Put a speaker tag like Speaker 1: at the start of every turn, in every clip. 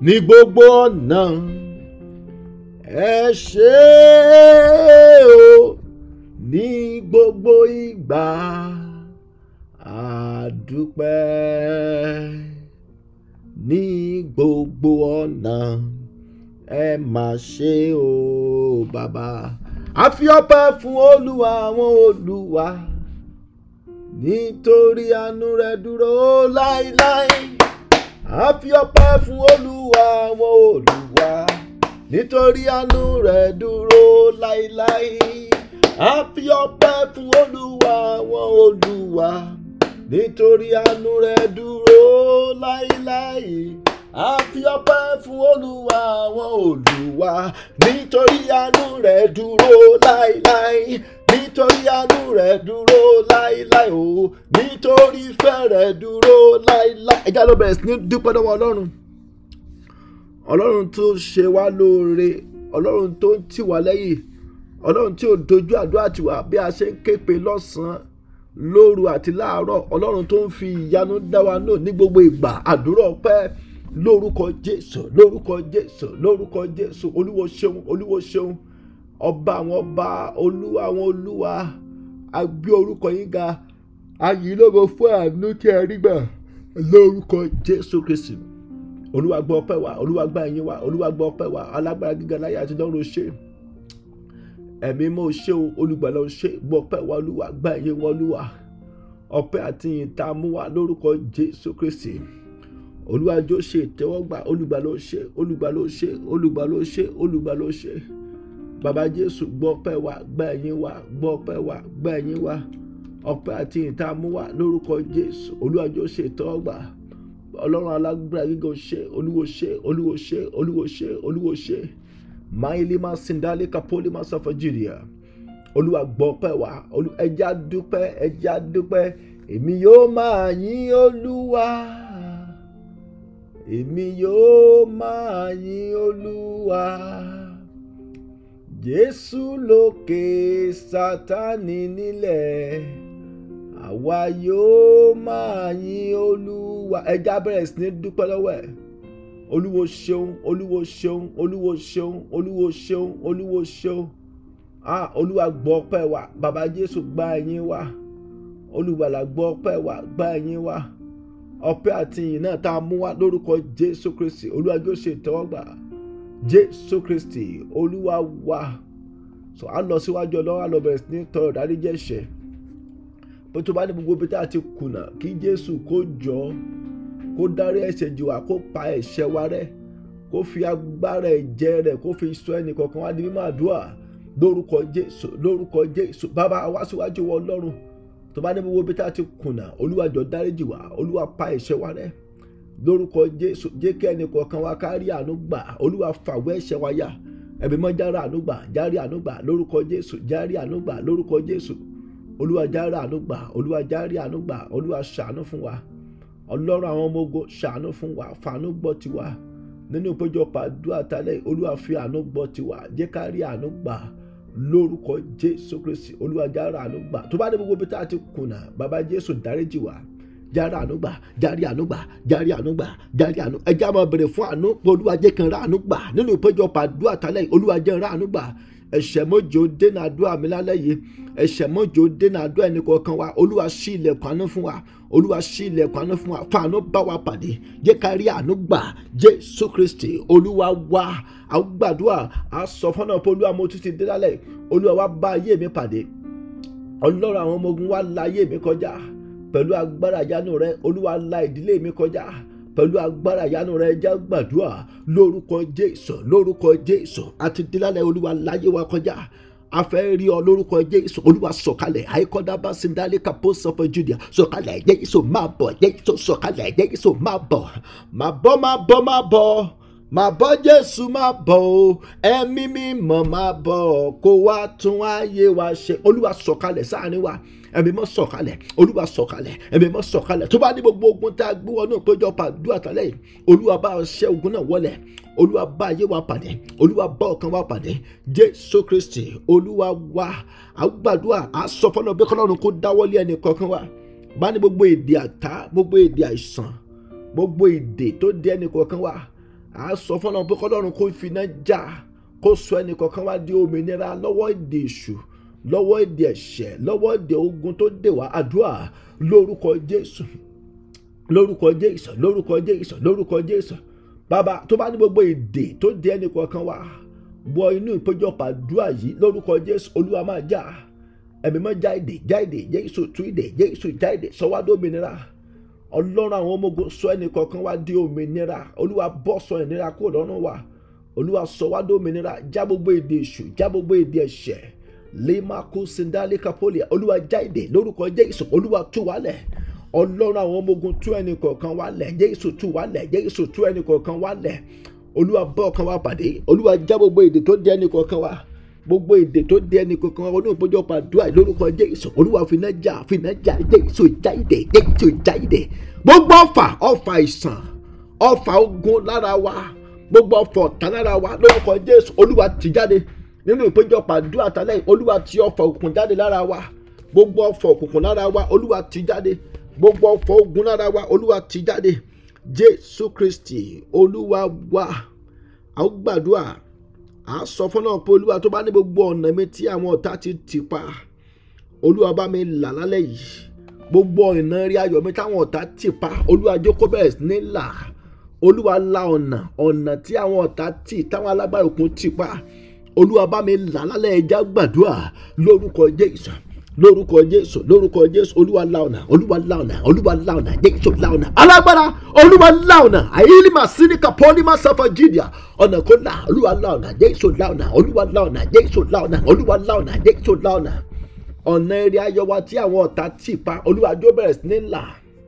Speaker 1: ní gbogbo ọ̀nà ẹ ṣé o ní gbogbo ìgbà àdúpẹ́ ní gbogbo ọ̀nà ẹ mà ṣe o bàbá a fi ọpẹ́ fún olúwa àwọn olúwa nítorí àánú rẹ̀ dúró láéláé a fi ọpẹ́ fún olúwa àwọn olúwa nítorí àánú rẹ̀ dúró láéláé a fi ọpẹ́ fún olúwa àwọn olúwa nítorí àánú rẹ̀ dúró láéláé a fi ọpẹ́ fún olúwa àwọn olúwa nítorí àánú rẹ̀ dúró láéláé nítorí àánú rẹ̀ dúró láéláé o nítorí ìfẹ́ rẹ̀ dúró láéláé. ẹ já ló bẹ̀rẹ̀ sí ní dúpẹ́ lọ́wọ́ ọlọ́run ọlọ́run tó ṣe wá lóore ọlọ́run tó ń tì wá lẹ́yìn ọlọ́run tí ò dojú àdúrà tiwa bí a ṣe ń képe lọ́sàn-án lóru àti láàárọ̀ ọlọ́run tó ń fi ìyanu dá wa náà ní gbogbo ìgbà àdúrà ọpẹ́ lórúkọ jésù lórúkọ jésù lórúkọ jésù olúwo ṣeun olúwo ṣeun ọba àwọn ọba olúwa àwọn olúwa a gbé orúkọ yín ga ayìnlógo fún àánú tí ẹ rí gbà lórúkọ jésù kristi olúwa gbọ́ ọpẹ́ wa olúwa gbà yín wa olúwa gbọ́ ọpẹ́ wa alágbára gíga láyé àti lọ́run ṣe ẹ̀mí mọ́ ṣe o olùgbàlà ṣe gbọ́ ọpẹ́ wa olúwa gbà yín wa olúwa ọpẹ́ àti yìn tá a mú wa lórúkọ jésù kristi olúwa jó ṣe ìtẹ́wọ́gbà olùgbàlà ṣe olùgbàlà ṣe olùgbàlà ṣe olùgbàlà ṣe bàbá jésù gbọ́ ọpẹ́ wa gbà yín wa gbọ́ ọpẹ́ wa gbà yín wa ọpẹ́ àti yìn tá a mú wa lórúkọ jésù olúwa jó ṣe ìtẹ́wọ́gbà ọlọ́run alágbára gíga ṣe olúwo ṣe olúwo ṣe olúwo ṣe olúwo ṣe máìlímà sindali kapoli masafa jìrìà olúwa gbọ́ pẹ́ wá ẹja dúpẹ́ ẹja dúpẹ́ èmi yóò máa yín olúwa èmi yóò máa yín olúwa jésù lókè sátánì nílẹ̀ àwa yóò máa yín olúwa ẹja bẹ̀rẹ̀ sí ní dúpẹ́ lọ́wọ́ ẹ̀ olúwo ṣeun olúwo ṣeun olúwo ṣeun olúwo ṣeun olúwo ṣeun ah olúwa gbọ́ ọpẹ́ wa bàbá jésù gba ẹ̀yìn wa olùgbàlà gbọ́ ọpẹ́ wa gba ẹ̀yìn wa ọpẹ́ àti ìyìn náà tá a mú wá lórúkọ jésù kristi olúwa yóò ṣe ìtẹ́wọ́gbà jésù kristi olúwa wa so a lọ síwájú ọlọ́wọ́ a lọ bẹ̀rẹ̀ sí ní tọrọ ìdáríjì ẹ̀ṣẹ̀ bó tó bá ní gbogbo ibi tá a ti kùnà kí jésù kó jọ kó dárí ẹ̀ṣẹ̀ jì wá kó pa ẹ̀ṣẹ̀ wa rẹ́ kó fi agbára ẹ̀jẹ̀ rẹ̀ kó fi sọ ẹnì kọ̀ọ̀kan wá di mímọ́ àdúrà lórúkọ jésù lórúkọ jésù bàbá wá síwájú wọ ọlọ́run tó bá ní gbogbo ibi tá a ti kùnà olúwa jọ dárí jì wá olúwa pa ẹ̀ṣẹ̀ wa rẹ́ lórúkọ jésù jẹ́ kí ẹnì kọ̀ọ̀kan wa ká rí àánú gbà olúwa fàwọ́ ẹ̀ṣẹ̀ wa yá ẹ̀mí mọ́ járe àánú gbà járe àánú gbà lórúkọ jésù járe àánú gbà lórúkọ jésù olúwa járe àánú gbà olúwa járe àánú gbà olúwa ṣàánú fún wa ọlọ́run àwọn ọmọ ogun ṣàánú fún wa fàánú gbọ́ tiwa nínú ìpéjọpọ̀ àdúrà tálẹ̀ olúwa fi àánú gbọ́ tiwa jẹ́ ká rí àánú gbà lórúkọ jésù kristi olúwa járe àánú gbà tó bá dé gbogbo bí tá a ti kùnà bàbá jésù dáríjì wá járe àánú gbà járe àánú gbà járe àánú gbà járe àánú ẹjẹ́ àmọ́ bèrè fún àánú olúwa jẹ́ kan rá àánú gbà nínú ìpéjọpọ̀ àdúrà tálẹ̀ olúwa jẹ́ rá àánú gbà ẹ̀ṣẹ̀ mọ́jọ dènà àdúrà mi lálẹ́ yìí ẹ̀ṣẹ̀ mọ́jọ dènà àdúrà ẹnì kọ̀ọ̀kan wa olúwa ṣí ilẹ̀kùn àánú fún wa olúwa ṣí ilẹ̀kùn àánú fún wa fún àánú bá wa pàdé jẹ́ ká rí àánú gbà jésù kristi olúwa wa àwọn gbàdúrà á sọ fọ́nà pé olúwa mo tún ti dé lálẹ́ olúwa wa bá ayé mi pàdé ọlọ́run àwọn ọmọ ogun wa la ayé mi kọjá pẹ̀lú agbára ìyanu rẹ olúwa la ìdílé mi kọjá pẹ̀lú agbára ìyanu rẹ jẹ́ gbàdúrà lórúkọ jésù lórúkọ jésù àti dílálẹ̀ olúwa láyé wa kọjá a fẹ́ rí ọ lórúkọ jésù olúwa sọ̀kalẹ̀ àìkọ́dábà sindali kapo sọfọ judea sọ̀kalẹ̀ jésù máa bọ̀ jésù sọ̀kalẹ̀ jésù máa bọ̀ máa bọ̀ máa bọ̀ máa bọ̀ máa bọ̀ jésù máa bọ̀ o ẹ̀mí mímọ́ máa bọ̀ kó wá tún ayé wa ṣe olúwa sọ̀kalẹ̀ sáàrin wa ẹ̀mí mọ́ sọ̀kalẹ̀ olúwa sọ̀kalẹ̀ ẹ̀mí mọ́ sọ̀kalẹ̀ tó bá ní gbogbo ogun tá a gbé wọnú ìpéjọpọ̀ àdúrà tálẹ̀ yìí olúwa bá ṣẹ́ ogun náà wọlẹ̀ olúwa bá ayé wa pàdé olúwa bá ọkàn wa pàdé jésù kristi olúwa wa àgbàdua àsọfọ́nà bí kọ́lọ́run kó dáwọ́lé ẹnì kọ̀ọ̀kan wa bá ní gbogbo èdè àtá gbogbo èdè àìsàn gbogbo èdè tó dé ẹnì kọ̀ọ̀kan wa à á sọ fọlọ́run pé kọ́lọ́run kó fi iná já kó sọ ẹnì kọ̀ọ̀kan wá di òmìnira lọ́wọ́ èdè èṣù lọ́wọ́ èdè ẹ̀ṣẹ̀ lọ́wọ́ èdè ogun tó dè wá àdúrà lórúkọ jésù lórúkọ jésù lórúkọ jésù lórúkọ jésù bàbá tó bá ní gbogbo èdè tó di ẹnì kọ̀ọ̀kan wá wọ inú ìpéjọpọ̀ àdúrà yìí lórúkọ jésù olúwa máa já ẹ̀mí máa já èdè já èdè jésù tú èdè jésù já èdè sọ wá dómìnira ọlọ́run àwọn ọmọ ogun sọ ẹnì kọ̀ọ̀kan wá di òmìnira olúwa bọ́ sọ ìnira kúrò lọ́rùn wa olúwa sọ wá dómìnira já gbogbo èdè èṣù já gbogbo èdè ẹ̀ṣẹ̀ lèmàkú sindali kapolia olúwa já èdè lórúkọ jésù olúwa tú wálẹ̀ ọlọ́run àwọn ọmọ ogun tú ẹnì kọ̀ọ̀kan wálẹ̀ jésù tú wálẹ̀ jésù tú ẹnì kọ̀ọ̀kan wálẹ̀ olúwa bọ́ ọkàn wa pàdé olúwa já gbogbo èdè tó di ẹnì kọ̀ọ̀kan wa gbogbo èdè tó di ẹnì kọ̀ọ̀kan wa wọn náà péjọ pàdúrà lórúkọ jésù olúwa fìnnà já fìnnà já jésù já èdè jésù já èdè gbogbo ọfà ọfà ìsàn ọfà ogun lára wa gbogbo ọfà ọ̀tá lára wa lórúkọ jésù olúwa ti jáde nínú ìpéjọpọ̀ àdúrà tálẹ̀ olúwa ti ọfà òkùnkùn jáde lára wa gbogbo ọfà òkùnkùn lára wa olúwa ti jáde gbogbo ọfà ogun lára wa olúwa ti jáde jésù kristi olúwa wa a ó gbàdúrà a sọ fún náà pé olúwa tó bá ní gbogbo ọ̀nà mi tí àwọn ọ̀tá ti tì pa olúwa bá mi là lálẹ́ yìí gbogbo ọ̀nà rí ayọ̀ mi táwọn ọ̀tá tì pa olúwa jókòó bẹ̀rẹ̀ sí ní là olúwa la ọ̀nà ọ̀nà tí àwọn ọ̀tá tì táwọn alágbára òkun tì pa olúwa bá mi là lálẹ́ ẹja gbàdúrà lórúkọ jésù lórúkọ jésù lórúkọ jésù olúwa la ọ̀nà olúwa la ọ̀nà olúwa la ọ̀nà jésù la ọ̀nà alágbára olúwa la ọ̀nà àyílímà síníkà pọ́nímà sáfà jìdìà ọ̀nà kó la olúwa la ọ̀nà jésù la ọ̀nà olúwa la ọ̀nà jésù la ọ̀nà olúwa la ọ̀nà jésù la ọ̀nà ọ̀nà eré ayọ̀ wa tí àwọn ọ̀tá tì pa olúwa jó bẹ̀rẹ̀ sí ní là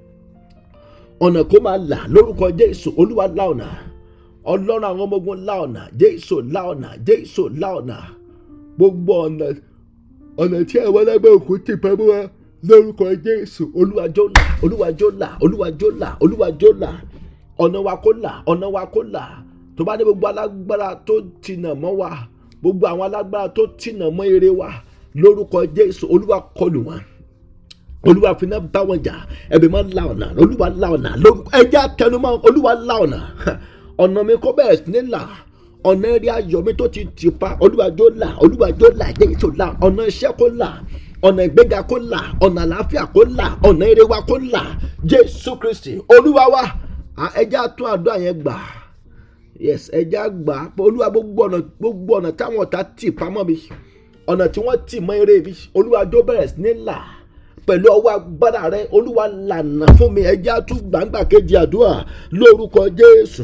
Speaker 1: ọ̀nà kó máa là lórúkọ jésù olúwa la ọ̀nà ọlọ́run àwọn ọmọ ogun la ọ̀nà jésù la ọ̀nà jésù la ọ̀nà gbogbo ọ̀nà ọ̀nà tí àwọn ẹlẹ́gbẹ́ òkú ti pẹ́ mú wa lórúkọ jésù olúwàjò là olúwàjò là olúwàjò là olúwàjò là ọ̀nà wa kó là ọ̀nà wa kó là tó bá ní gbogbo alágbára tó tìnà mọ́ wa gbogbo àwọn alágbára tó tìnà mọ́ eré wa lórúkọ jésù olúwa kọlù wọn olúwa fúnà bá wọn jà ẹbí máa la ọ̀nà olúwa la ọ̀nà lórúkọ ẹjẹ àtẹnumọ́ olúwa la ọ̀nà ọ̀nà mi kó bẹ̀rẹ̀ sí ní là ọ̀nà eré ayọ̀ mi tó ti tì pa olúwàjò là olúwàjò là jésù là ọ̀nà iṣẹ́ kó là ọ̀nà ìgbéga kó là ọ̀nà àlàáfíà kó là ọ̀nà eré wa kó là jésù kristi olúwa wa ẹjẹ àtún àdúrà yẹn gbà yes ẹjẹ àgbà olúwa gbogbo ọ̀nà gbogbo ọ̀nà táwọn ọ̀tá tì pamọ́ mi ọ̀nà tí wọ́n tì mọ́ eré mi olúwàjò bẹ̀rẹ̀ sí ní là pẹ̀lú ọwọ́ agbára rẹ olúwa lànà fún mi ẹjẹ́ àtún gbàǹgbà kejì àdúrà lórúkọ jésù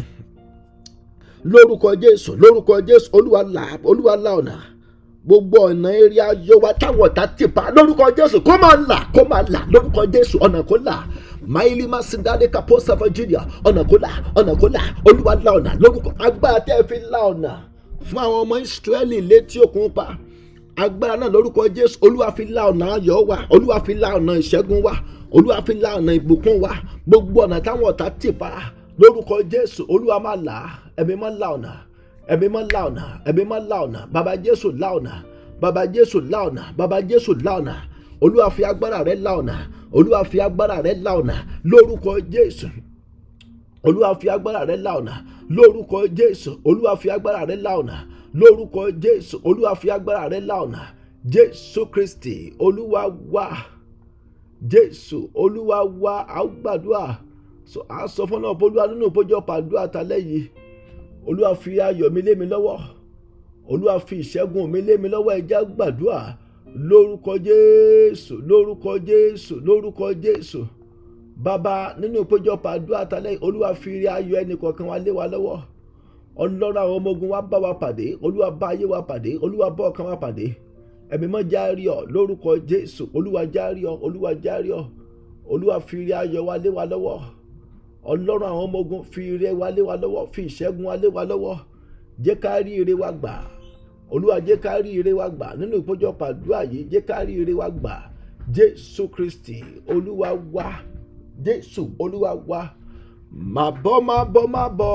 Speaker 1: lórúkọ jésù lórúkọ jésù olúwa là olúwa là ọ̀nà gbogbo ọ̀nà eré ayọ̀ wa táwọn ọ̀tá ti pa lórúkọ jésù kó máa là kó máa là lórúkọ jésù ọ̀nà kó là máìlì má sí dáadé kapo sáfà jùlọ ọ̀nà kó là ọ̀nà kó là olúwa là ọ̀nà lórúkọ agbára tẹ́ ẹ fi là ọ̀nà fún àwọn ọmọ ìsírẹ́lì létí òkun pa agbára náà lórúkọ jésù olúwa fi la ọ̀nà ayọ̀ wa olúwa fi la ọ̀nà ìṣẹ́gun wa olúwa fi la ọ̀nà ìbùkún wa gbogbo ọ̀nà táwọn ọ̀tá tì pa lórúkọ jésù olúwa máa là á ẹ̀mí máa la ọ̀nà ẹ̀mí máa la ọ̀nà ẹ̀mí máa la ọ̀nà bàbá jésù la ọ̀nà bàbá jésù la ọ̀nà bàbá jésù la ọ̀nà olúwa fi agbára rẹ la ọ̀nà olúwa fi agbára rẹ la ọ̀nà lórúkọ jésù olúwa fi agbára rẹ la ọ̀nà lórúkọ jésù olúwa fi agbára rẹ la ọ̀nà lórúkọ jésù olúwa fi agbára rẹ la ọ̀nà jésù kristi olúwa wá jésù olúwa wá a ó gbàdúrà a sọ fún náà olúwa nínú ìpọ́jọ́ pàdúrà talẹ́ yìí olúwa fi ayọ̀ mi lé mi lọ́wọ́ olúwa fi ìṣẹ́gun mi lé mi lọ́wọ́ ẹ jẹ́ gbàdúrà lórúkọ jésù lórúkọ jésù lórúkọ jésù bàbá nínú ìpọ́jọ́ pàdúrà talẹ́ yìí olúwa fi ayọ̀ ẹnì kọ̀ọ̀kan wa lé wa lọ́wọ́ ọlọ́run àwọn ọmọ ogun wa bá wa pàdé olúwa bá ayé wa pàdé olúwa bá ọkàn wa pàdé ẹ̀mí mọ́ járí ọ lórúkọ jésù olúwa járí ọ olúwa járí ọ olúwa fi ire ayọ̀ wa lé wa lọ́wọ́ ọlọ́run àwọn ọmọ ogun fi ire wa lé wa lọ́wọ́ fi ìṣẹ́gun wa lé wa lọ́wọ́ jẹ́ ká rí ire wa gbà olúwa jẹ́ ká rí ire wa gbà nínú ìpọ́jọ́ pàdúrà yìí jẹ́ ká rí ire wa gbà jésù kristi olúwa wa jésù olúwa wa má bọ́ má bọ́ má bọ́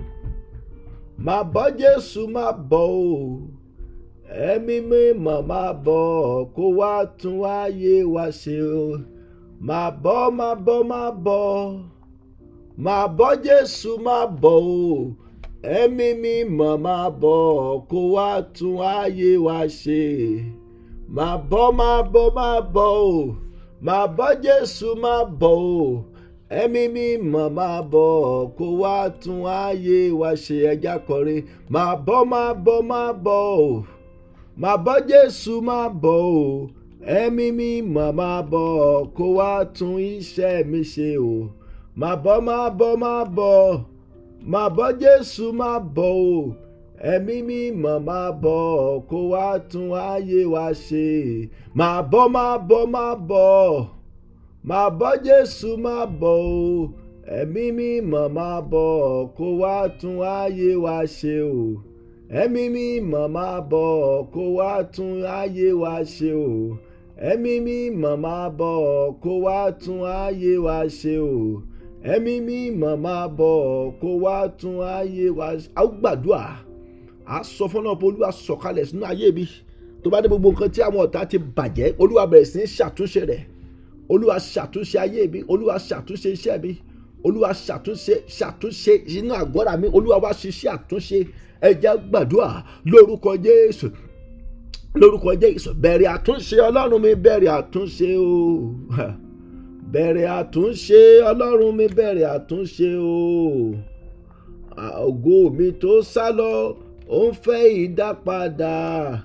Speaker 1: máa bọ́ jésù máa bọ̀ o ẹ̀mí mímọ́ máa bọ̀ kó wá tún ayé wa ṣe o máa bọ́ máa bọ́ máa bọ̀ máa bọ́ jésù máa bọ̀ o ẹ̀mí mímọ́ máa bọ̀ kó wá tún ayé wa ṣe máa bọ̀ máa bọ̀ máa bọ̀ o máa bọ̀ jésù máa bọ̀ o ẹ̀mí mímọ́ máa bọ̀ kó wá tún ayé wa ṣe ẹja kọrin máa bọ̀ máa bọ̀ máa bọ̀ o máa bọ̀ jésù máa bọ̀ o ẹ̀mí mímọ́ máa bọ̀ kó wá tún iṣẹ́ mi ṣe o máa bọ̀ máa bọ̀ máa bọ̀ máa bọ̀ jésù máa bọ̀ o ẹ̀mí mímọ́ máa bọ̀ kó wá tún ayé wa ṣe máa bọ̀ máa bọ̀ máa bọ̀ máa bọ̀ jésù máa bọ̀ o ẹ̀mí mímọ́ máa bọ̀ kó wá tún ayé wa ṣe o ẹ̀mí mímọ́ máa bọ̀ kó wá tún ayé wa ṣe o ẹ̀mí mímọ́ máa bọ̀ kó wá tún ayé wa ṣe o ẹ̀mí mímọ́ máa bọ̀ kó wá tún ayé wa ṣe. a ó gbàdúrà a sọ fún náà pé olúwa sọ̀kalẹ̀ sínú ayé mi tó bá dé gbogbo nǹkan tí àwọn ọ̀tá ti bàjẹ́ olúwa bẹ̀rẹ̀ sí ní ṣàtúnṣe rẹ̀ olúwa ṣàtúnṣe ayé mi olúwa ṣàtúnṣe iṣẹ́ mi olúwa ṣàtúnṣe ṣàtúnṣe inú àgọ́ra mi olúwa wá ṣiṣẹ́ àtúnṣe ẹ jẹ́ gbàdúrà lórúkọ jésù lórúkọ jésù bẹ̀rẹ̀ àtúnṣe ọlọ́run mi bẹ̀rẹ̀ àtúnṣe o bẹ̀rẹ̀ àtúnṣe ọlọ́run mi bẹ̀rẹ̀ àtúnṣe o ògo mi tó sá lọ ó ń fẹ́ ìdápadà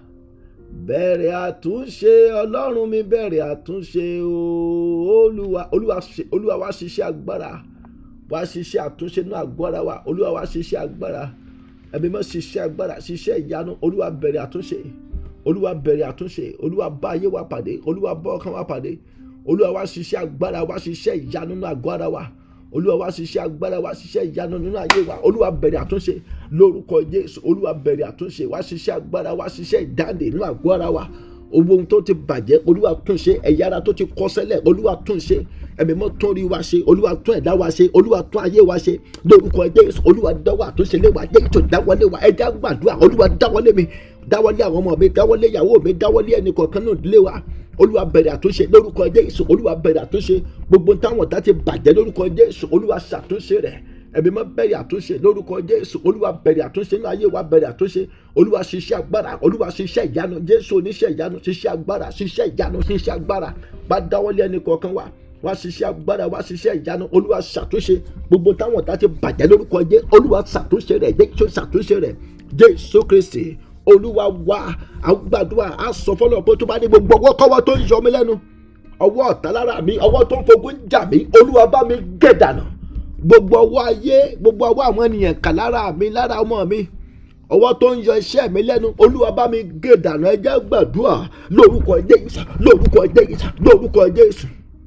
Speaker 1: bẹ̀rẹ̀ àtúnṣe ọlọ́run mi bẹ̀rẹ̀ àtúnṣe o olúwa olúwa ṣe olúwa wá ṣiṣẹ́ agbára wá ṣiṣẹ́ àtúnṣe náà agbára wa olúwa wá ṣiṣẹ́ agbára ẹ̀mí mọ́ ṣiṣẹ́ agbára ṣiṣẹ́ ìyanu olúwa bẹ̀rẹ̀ àtúnṣe olúwa bẹ̀rẹ̀ àtúnṣe olúwa bá ayé wa pàdé olúwa bá ọkàn wa pàdé olúwa wá ṣiṣẹ́ agbára wá ṣiṣẹ́ ìyanu nínú àgọ́ ara wa olúwa wá ṣiṣẹ́ agbára wá ṣiṣẹ́ ìyanu nínú ayé wa olúwa bẹ̀rẹ̀ àtúnṣe lórúkọ jésù olúwa bẹ̀rẹ̀ àtúnṣe wá ṣiṣẹ́ agbára wá ṣiṣẹ́ ìdáǹdè nínú àgọ́ ara wa owó ohun tó ti bàjẹ́ olúwa túnṣe ẹ̀yà ara tó ti kọ́ sẹ́lẹ̀ olúwa túnṣe ẹ̀mí mọ́ tún rí wa ṣe olúwa tún ẹ̀dá wa ṣe olúwa tún ayé wa ṣe lórúkọ jésù olúwa dáwọ́ àtúnṣe lé wa jésù dáwọ́lé wa ẹ̀dá gbàdúrà olúwa dáwọ́lé mi dáwọ́lé àwọn ọmọ mi dáwọ́lé ìyàwó mi dáwọ́lé ẹnì kọ̀ọ̀kan náà lé wa olúwa bẹ̀rẹ̀ àtúnṣe lórúkọ jésù olúwa bẹ̀rẹ̀ àtúnṣe gbogbo táwọn ọ̀tá ti bàjẹ́ lórúkọ jésù olúwa ṣàtúnṣe rẹ̀ ẹ̀mí mọ́ bẹ̀rẹ̀ àtúnṣe lórúkọ jésù olúwa bẹ̀rẹ̀ àtúnṣe nínú ayé wa bẹ̀rẹ̀ àtúnṣe olúwa ṣiṣẹ́ agbára olúwa ṣiṣẹ́ ìyanu jésù oníṣẹ́ ìyanu ṣiṣẹ́ agbára ṣiṣẹ́ ìyanu ṣiṣẹ́ agbára bá dáwọ́lé ẹnì kọ̀ọ̀kan wa wá ṣiṣẹ́ agbára wá ṣiṣẹ́ ìyanu olúwa ṣàtúnṣe gbogbo táwọn ọ̀tá ti bàjẹ́ lórúkọ jésù olúwa ṣàtúnṣe rẹ̀ jésù ṣàtúnṣe rẹ̀ jésù kristi olúwa wá àgbàdua àsọ fọlọ pé tó bá ní gbogbo ọwọ́ kọ́wọ́ tó ń yọ mí lẹ́nu ọwọ́ ọ̀tá lára mi ọwọ́ tó ń fogun jà mí olúwa bá mi gé dànù gbogbo ọwọ́ ayé gbogbo ọwọ́ àwọn ènìyàn kà lára mi lára ọmọ mi ọwọ́ tó ń yọ iṣẹ́ mi lẹ́nu olúwa bá mi gé dànù ẹ jẹ́ gbàdúrà lórúkọ jésù lórúkọ jésù lórúkọ jésù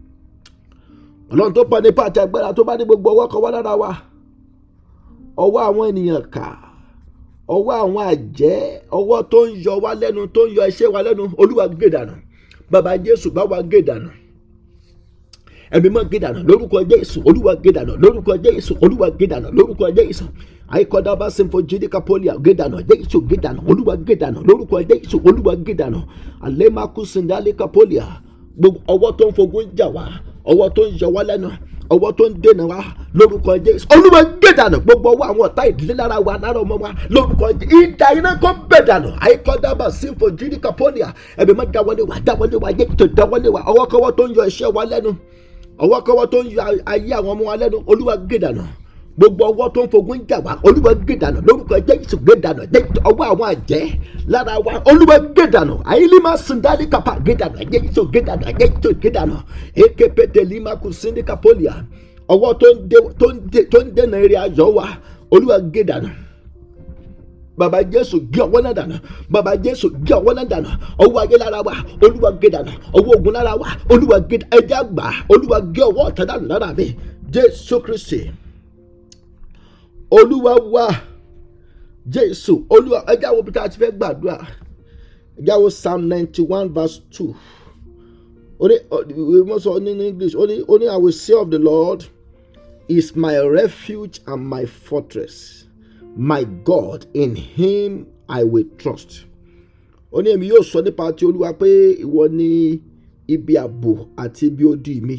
Speaker 1: ọlọ́run tó pa nípa àti agbára tó bá ní gbogbo ọwọ́ kọ́wọ́ lára wa ọwọ́ àwọn ènìyàn kà ọwọ́ àwọn àjẹ́ ọwọ́ tó ń yọ wá lẹ́nu tó ń yọ iṣẹ́ wa lẹ́nu olúwa gé dànù bàbá jésù bá wa gé dànù ẹ̀mí mọ́ gé dànù lórúkọ jésù olúwa gé dànù lórúkọ jésù olúwa gé dànù lórúkọ jésù àìkọ́dá bá sinfo jídíkà pọ́lìà gé dànù jésù gé dànù olúwa gé dànù lórúkọ jésù olúwa gé dànù àlẹ́màkú sindalika pọ́lìà gbogbo ọwọ́ tó ń fogun jà wá ọwọ́ tó ń yọ wá lẹ́nu ọwọ́ tó ń dènà wa lórúkọ jésù olúwa gbé dànù gbogbo ọwọ́ àwọn ọ̀tá ìdílé lára wa lára ọmọ wa lórúkọ jésù ìdá iná kó bẹ̀ dànù àìkọ́dábà sífò jíríkà pọ́lìà ẹ̀mí má dáwọ́lé wa dáwọ́lé wa yé tó dáwọ́lé wa ọwọ́kọ́wọ́ tó ń yọ iṣẹ́ wa lẹ́nu ọwọ́kọ́wọ́ tó ń yọ ayé àwọn ọmọ wa lẹ́nu olúwa gbé dànù gbogbo ọwọ́ tó ń fogun jà wá olúwa gé dànù lórúkọ jésù gé dànù ọwọ́ àwọn àjẹ́ lára wa olúwa gé dànù àyílímà sindali kapa gé dànù jésù gé dànù jésù gé dànù ekepete lima kù sindika polia ọwọ́ tó ń dènà eré ayọ̀ wa olúwa gé dànù baba jésù gé ọwọ́ náà dànù baba jésù gé ọwọ́ náà dànù ọwọ́ ayé lára wa olúwa gé dànù ọwọ́ ogun lára wa olúwa gé ẹja gbà olúwa gé ọwọ́ ọ̀tá dànù lára mi jésù kristi olúwa wá jésù olúwa ẹjẹ àwọn òbí tá a ti fẹ́ gbàdúrà ẹjẹ àwọn psalm ninety one verse two ó ní ìwé sọ ní english ó ní ó ní i will say of the lord is my refuge and my fortress my god in him i will trust ó ní èmi yóò sọ nípa ti olúwa pé ìwọ ni ibi ààbò àti ibi odi mi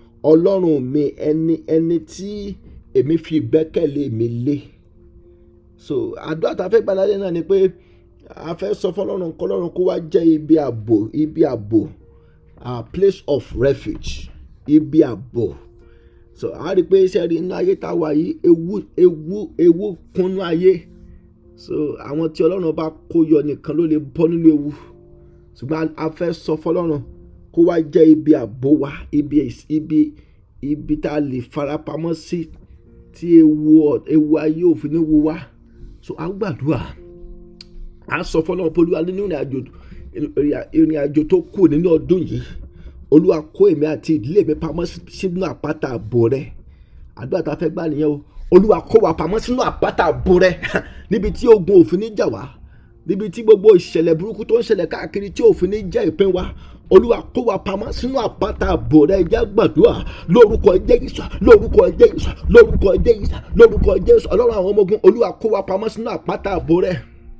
Speaker 1: ọlọ́run mi ẹni ẹni tí èmi fi ìgbẹ́kẹ̀lé mi lé so àdúrà tá a fẹ́ gbàlálẹ́ náà ni pé a fẹ́ sọ fọlọ́run kọlọ́run kó wá jẹ́ ibi ààbò ibi ààbò a place of refuge ibi ààbò so a rí i pé iṣẹ́ rí inú ayé tá a wà yìí ewu ewu ewu kúnnú ayé so àwọn tí ọlọ́run bá kó yọ nìkan ló lè bọ́ nínú ewu ṣùgbọ́n a fẹ́ sọ fọlọ́run kó wá jẹ́ ibi ààbò wa ibi ibi ibi tá a lè farapamọ́ sí tí ewu ewu ayé òfin ní wu wá so a gbàdúrà a sọ fọlọ́run pé olúwa nínú ìrìn àjò ìrìn àjò tó kù nínú ọdún yìí olúwa kó èmi àti ìdílé mi pamọ́ sínú àpáta àbò rẹ àdúrà tá a fẹ́ gbà nìyẹn o olúwa kó wa pamọ́ sínú àpáta àbò rẹ níbi tí ogun òfin ní jà wá níbi tí gbogbo ìṣẹ̀lẹ̀ burúkú tó ń ṣẹlẹ̀ káàkiri tí òfin ní jẹ́ ìpín wa olúwa kó wa pamọ́ sínú àpáta àbò rẹ jẹ́ gbàdúrà lórúkọ Jésù lórúkọ Jésù lórúkọ Jésù lórúkọ Jésù ọlọ́run àwọn ọmọ ogun olúwa kó wa pamọ́ sínú àpáta àbò rẹ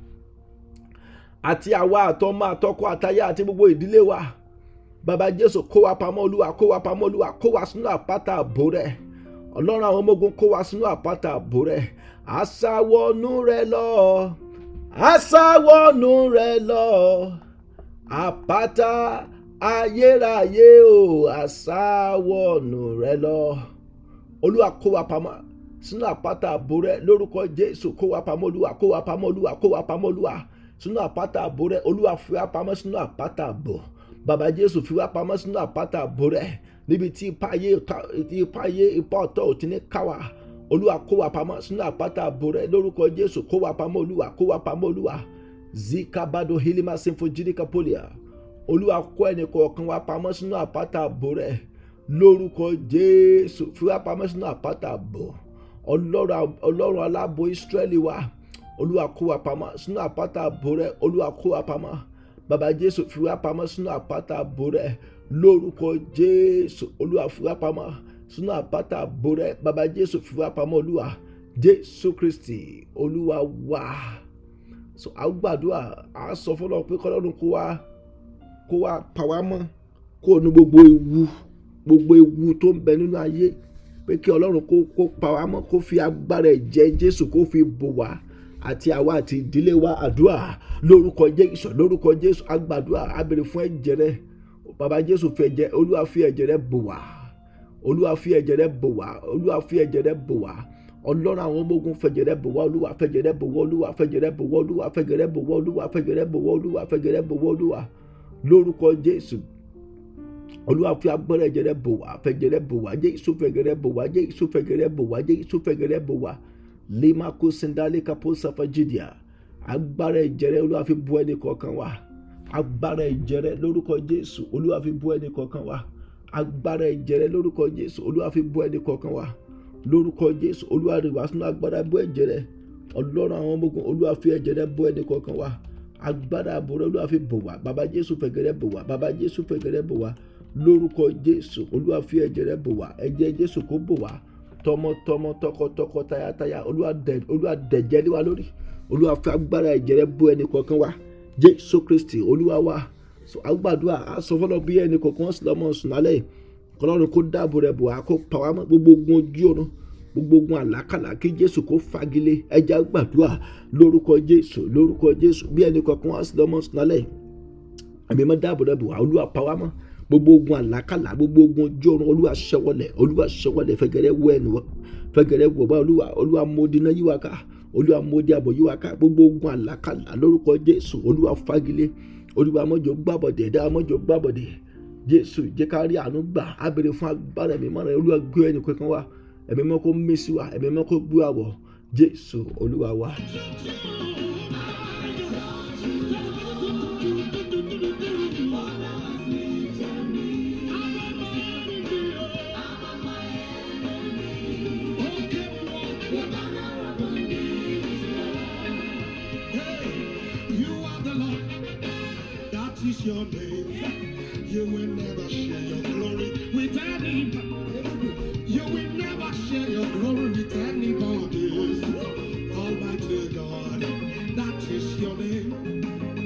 Speaker 1: àti àwa àtọmọ àtọkọ àtaya àti gbogbo ìdílé wa bàbá Jésù kó wa pamọ́ olúwa kó wa pamọ́ olúwa kó wa sínú àpáta àbò rẹ ọlọ́run àwọn ọmọ ogun kó wa sínú àpáta àbò rẹ àṣàwọnú rẹ lọ àṣàwọnú rẹ lọ àpáta ayérayé o àṣàwọnú rẹ lọ olúwa kó wa pamọ́ sínú àpáta àbò rẹ lórúkọ Jésù kó wa pamọ́ olúwa kó wa pamọ́ olúwa kó wa pamọ́ olúwa sínú àpáta àbò rẹ olúwa fi wá pamọ́ sínú àpáta àbò bàbá Jésù fi wá pamọ́ sínú àpáta àbò rẹ níbi tí ipa ayé ipa ayé ipa ọ̀tọ̀ ò ti ní káwa olúwa kó wa pamọ́ sínú àpáta àbò rẹ lórúkọ Jésù kó wa pamọ́ olúwa kó wa pamọ́ olúwa zikabado hilima sinfojirika polia olúwa kó ẹnì kọ̀ọ̀kan wa pamọ́ sínú àpáta àbò rẹ lórúkọ Jésù fi wá pamọ́ sínú àpáta àbò ọlọ́run aláàbò Ísírẹ́lì wa olúwa kó wa pamọ́ sínú àpáta àbò rẹ olúwa kó wa pamọ́ bàbá Jésù fi wá pamọ́ sínú àpáta àbò rẹ lórúkọ Jésù olúwa fi wá pamọ́ sínú àpáta àbò rẹ bàbá Jésù fi wá pamọ́ olúwa Jésù Kristi olúwa wá so a gbàdúrà a sọ fọlọ pé kọlọ́run kó wá kó wá pa wá mọ́ kó o ní gbogbo ewu gbogbo ewu tó ń bẹ nínú ayé pé kí ọlọ́run kó kó pa wá mọ́ kó fi agbára ẹ̀jẹ̀ Jésù kó fi bò wá àti àwa àti ìdílé wa àdúrà lórúkọ Jésù lórúkọ Jésù agbàdúrà a béèrè fún ẹ̀jẹ̀ rẹ bàbá Jésù fi ẹ̀jẹ̀ olúwa fi ẹ̀jẹ̀ rẹ bò wá olúwa fi ẹ̀jẹ̀ rẹ bò wá olúwa fi ẹ̀jẹ̀ rẹ bò wá ọlọ́run àwọn ọmọ ogun fẹ̀jẹ̀ rẹ bò wá olúwa fẹ̀jẹ̀ rẹ bò wá olúwa fẹ̀jẹ̀ rẹ bò wá olúwa fẹ̀jẹ̀ rẹ bò wá olúwa fẹ̀jẹ̀ rẹ bò wá olúwa fẹ̀jẹ̀ rẹ bò wá olúwa lórúkọ Jésù olúwa fi agbára ẹ̀jẹ̀ rẹ bò wá fẹ̀jẹ̀ rẹ bò wá Jésù fẹ̀jẹ̀ rẹ bò wá Jésù fẹ̀jẹ̀ rẹ bò wá Jésù fẹ̀jẹ̀ rẹ bò wá lima kó sindali kapo safajidia agbára ẹ̀jẹ̀ rẹ olúwa fi bò ẹnì kọ̀ọ̀kan wa agbára ẹ̀jẹ̀ rẹ lórúkọ Jésù olúwa fi bò ẹnì kọ̀ọ̀kan wa agbára ẹ̀jẹ̀ rẹ lórúkọ Jésù olúwa fi bò ẹnì kọ̀ọ̀kan wa lórúkọ Jésù olúwa rẹ̀ wá sínú agbára bò ẹ̀jẹ̀ rẹ ọlọ́run àwọn ọmọ ogun olúwa fi ẹ̀jẹ̀ rẹ bò ẹnì kọ̀ọ̀kan wa agbára àbò rẹ olúwa fi bò wá bàbá Jésù fẹ̀jẹ̀ rẹ bò wá bàbá Jésù fẹ̀jẹ̀ rẹ bò wá lórúkọ Jésù olúwa fi ẹ̀jẹ̀ rẹ bò wá ẹ̀jẹ̀ Jésù kó bò wá tọmọtọmọ tọkọtọkọ tayátayá olúwa dẹ̀jẹ̀ lé wa lórí olúwa fi agbára ẹ̀jẹ̀ rẹ bò ẹnì kọ̀ọ̀kan wa Jésù Kristi olúwa wa agbàdúrà asọfọlọ bí ẹnì kọ̀ọ̀kan sì lọ́mọ sùn lálẹ́ kọlọ́run kó dáàbò rẹ̀ bò wá kó pa wá mọ́ gbogbo ogun ojú ọ̀run gbogbo ogun àlákàlà kí Jésù kó fagilé ẹja gbàdúrà lórúkọ Jésù lórúkọ Jésù bí ẹnì kọ̀ọ̀kan wá sí lọ́mọ sùn lálẹ́ ẹ̀mí mọ́ dáàbò rẹ̀ bò wá olúwa pa wá mọ́ gbogbo ogun àlákàlà gbogbo ogun ojú ọ̀run olúwa ṣẹwọlẹ̀ olúwa ṣẹwọlẹ̀ fẹ̀gẹ̀rẹ̀ wọ ẹnu fẹ̀gẹ̀rẹ̀ wọ bá olúwa olúwa mọdí náà yíwa ká olúwa mọdí àbọ̀ yíwa ká gbogbo ogun àlákàlà lórúkọ jésù olúwa fagilé olúwa mọ́jọ gbàbọ̀dẹ̀ ẹ̀dá mọ́jọ gbàbọ̀dẹ̀ jésù jẹ́ ká rí àánú gbà á béèrè fún agbára ẹ̀mí mọ́ra olúwa gbé ẹnì kankan wá ẹ̀mí mọ́ kó mẹ́sì wá ẹ̀mí mọ́ kó gbé àwọ̀ jésù olúwa wá.
Speaker 2: is your name. You will never share your glory with anybody. You will never share your glory with anybody. Almighty God, that is your name.